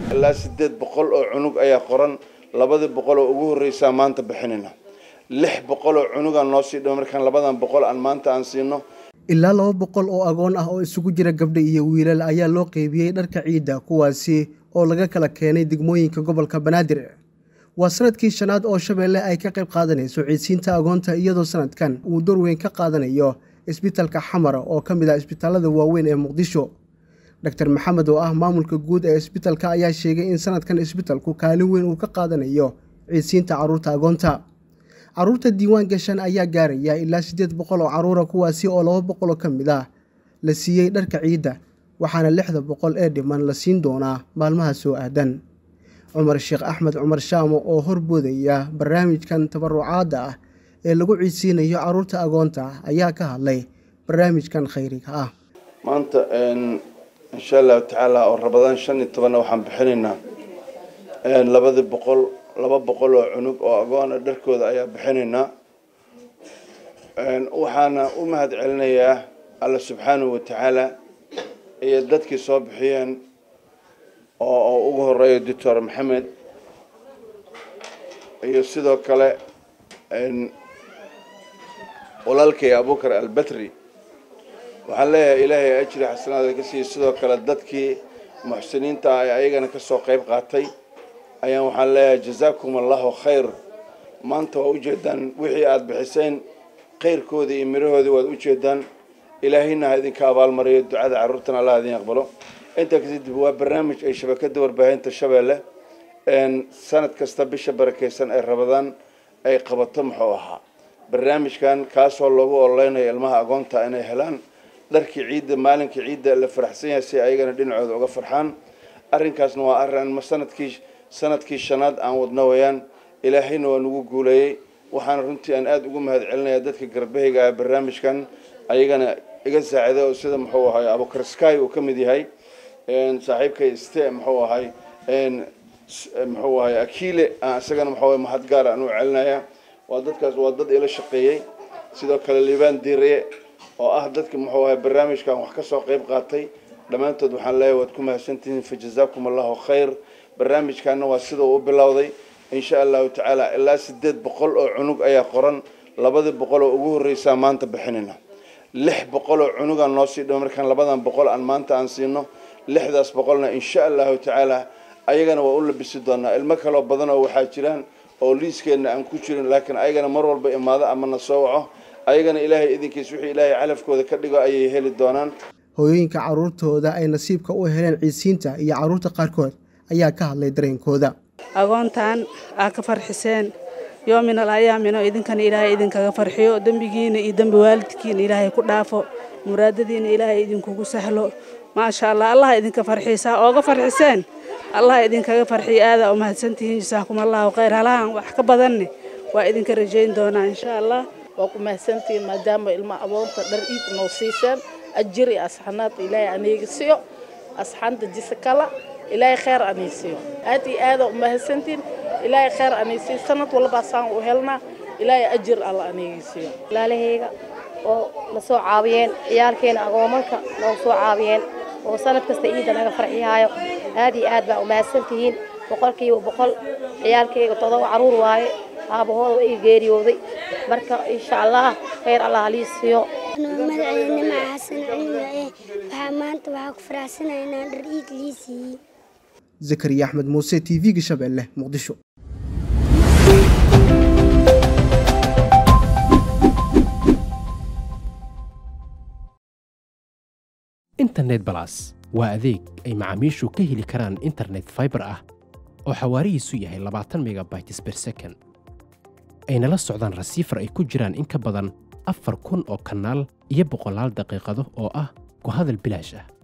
ilaa siddeed boqol oo cunug ayaa qoran labadii boqol oo ugu horreysaa maanta bixinayna lix boqol oo cunugaan noo sii dhimo markaan labadan boqol aan maanta aan siino ilaa laba boqol oo agoon ah oo isugu jira gabdha iyo wiilal ayaa loo qeybiyey dharka ciidda kuwaasi oo laga kala keenay degmooyinka gobolka banaadir waa sanadkii shanaad oo shabeelle ay ka qayb qaadanayso ciidsiinta agoonta iyadoo sanadkan uu door weyn ka qaadanayo isbitalka xamar oo ka mid ah isbitaalada waaweyn ee muqdisho doctor maxamed oo ah maamulka guud ee isbitalka ayaa sheegay in sanadkan isbitalku kaalin weyn uu ka qaadanayo ciidsiinta carruurta agoonta carruurta diiwaan gashan ayaa gaaraya ilaa siddeed boqol oo carruura kuwaasi oo laba boqol oo ka mid ah la siiyey dharka ciidda waxaana lixda boqol ee dhiman la siin doonaa maalmaha soo aadan cumar sheekh axmed cumar shaamo oo horboodaya barnaamijkan tabarucaadda ah ee lagu ciidsiinayo carruurta agoonta ayaa ka hadlay barnaamijkan khayriga ah maanta insha allahu tacaala oo rabadaan shan iyo tobanna waxaan bixinaynaa labadii boqol laba boqol oo cunug oo agoona dharkooda ayaa bixinaynaa waxaana u mahad celinayaa alla subxaanahu wa tacaala iyo dadkii soo bixiyeen oo ugu horeeya doctor maxamed iyo sidoo kale walaalkay abukar albatri waxaan leeyahay ilaahay ajri xasanaada ka siiya sidoo kale dadkii muxsiniinta ah ee ayagana kasoo qayb qaatay ayaan waxaan leeyahay jazaakum allahu khayr maanta waa ujeedaan wixii aada bixiseen khayrkoodii iyo mirahoodii waad ujeedaan ilaahayna ha idinka abaalmariyo ducada carruurtana allah idin aqbalo intaa kadib waa barnaamij ay shabakada warbaahinta shabeelle sanad kasta bisha barakeysan ee rabadaan ay qabato muxuu ahaa barnaamijkan kaasoo loogu ololeynayo ilmaha agoonta inay helaan dharkii ciidda maalinkii ciidda la faraxsan yahay si ayagana dhinacooda uga farxaan arrinkaasna waa arrin sanadkii sanadkii shanaad aan wadno wayaan ilaahayna waa nagu guuleeyey waxaana runtii aan aada ugu mahad celinayaa dadka garbahayga ah barnaamijkan ayagana iga saaciday oo sida muxuu ahay abukar sky uu ka mid yahay saaxiibkay ste muxuu ahay muxuu ahay akiile isagana muxuu ahay mahad gaar aan u celinaya waa dadkaas waa dad ila shaqeeyey sidoo kale liibaan diiriye oo ah dadka muxuu ahay barnaamijkan wax kasoo qayb qaatay dhammaantood waxaan leeyahay waad ku mahadsantihiin fa jazaakum allahu khayr barnaamijkaana waa sida uu u bilowday insha allahu tacaala ilaa siddeed boqol oo cunug ayaa qoran labadii boqol oo ugu horreysaa maanta bixinayna lix boqol oo cunugaan noo sii dhimo markaan labadan boqol aan maanta aan siino lixdaas boqolna insha allahu tacaala ayagana waa u labisi doonaa ilmo kaloo badan oo waxaa jiraan oo liiskeenna aan ku jirin laakiin ayagana mar walba imaado ama na soo waco ayagana ilaahay idinkiis wixii ilaahay calafkooda ka dhigo ayay heli doonaan hooyooyinka carruurtooda ay nasiibka u heleen ciidsiinta iyo carruurta qaarkood ayaa ka hadlay dareenkooda agoontan aa ka farxiseen yoominal ayaamino idinkana ilaahay idinkaga farxiyo dembigiina iyo dembi waalidkiina ilaahay ku dhaafo muraadadiina ilaahay idinkugu sahlo maasha allah allah idinka farxiisaa ooga farxiseen allah idinkaga farxiyo aadaa u mahadsantihiin jasaakum allahu khayr halahan wax ka badanne waa idinka rajayn doonaa insha allah waa ku mahadsantihiin maadaama ilma aboonta dhar iid noo siiseen ajir iyo asxanaad ilaahay aniga siyo asxaanta jisa kala ilaahay khayr anay siiyo aad iyo aadaa u mahadsantihiin ilaahay khayr anay siiyo sanad walbaa saan u helnaa ilaahay ajir alla aniga siiyo walaalahayga oo na soo caawiyeen ciyaalkeena agoomanka noo soo caawiyeen oo sanad kasta iida naga farxiyaayo aad iyo aad baa u mahadsantihiin boqolkiiba boqol ciyaalkayga todoba caruur waaye aabahooda iga geeriyooday marka insha allah khayr allah halii siiyo magaceena maca xasan cali waaye waxaa maanta waxaa ku faraxsanaynaa dhar iid lii siiyey zakariya axmed muuse t v-ga shabeelle muqdisho internet balas waa adeeg ay macaamiishu ka heli karaan internet faibar ah oo xawaarihiisu yahay labaatan megabytes ber second ayna la socdaan rasiifar ay ku jiraan in ka badan afar kun oo kanaal iyo boqolaal daqiiqado oo ah ku hadal bilaash ah